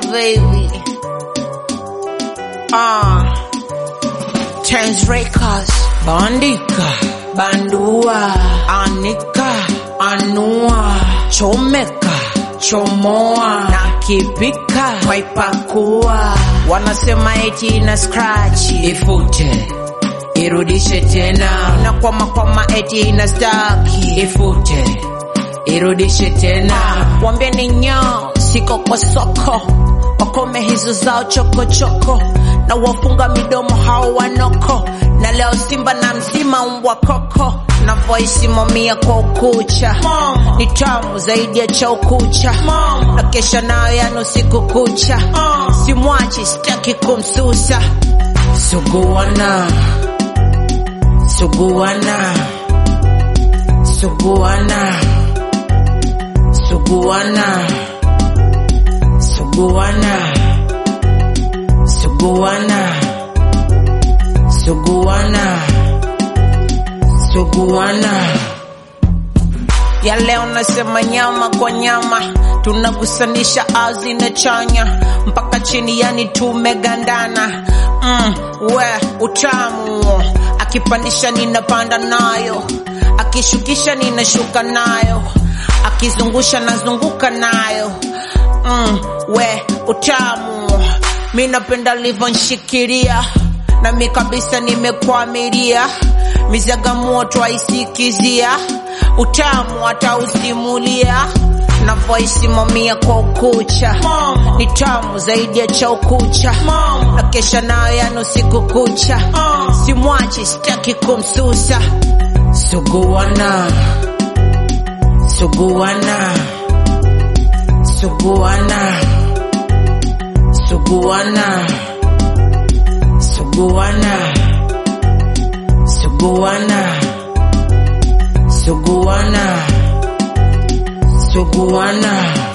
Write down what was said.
baby. Ah, Tens Records, Bandika, Bandua, Anika, Anua, Chomeka, Chomoa, Nakipika, Waipakua. Wanasema eti ina scratch, ifute irudishe tena, nakwama kwama eti ina staki, ifute irudishe tena, wambie ni nyao, siko kwa soko, wakome hizo zao chokochoko, na wafunga midomo hao wanoko, na leo Simba na mzima mbwa koko navoisimamia kwa ukucha ni tamu zaidi ya cha ukucha na kesha nayo yani usiku kucha simwachi sitaki kumsusa suguana suguana suguana suguana suguana suguana suguana suguana ya leo nasema nyama kwa nyama tunagusanisha azi na chanya mpaka chini yani tumegandana mm, we utamu akipandisha ninapanda nayo akishukisha ninashuka nayo akizungusha nazunguka nayo mm, we utamu mi napenda livyonshikilia na mi kabisa nimekwamilia mizaga moto aisikizia utamu atausimulia navoisimamia kwa ukucha ni tamu zaidi ya cha ukucha na kesha nayo yani usiku kucha simwachi sitaki kumsusa suguana suguana suguana suguana suguana suguana suguana suguana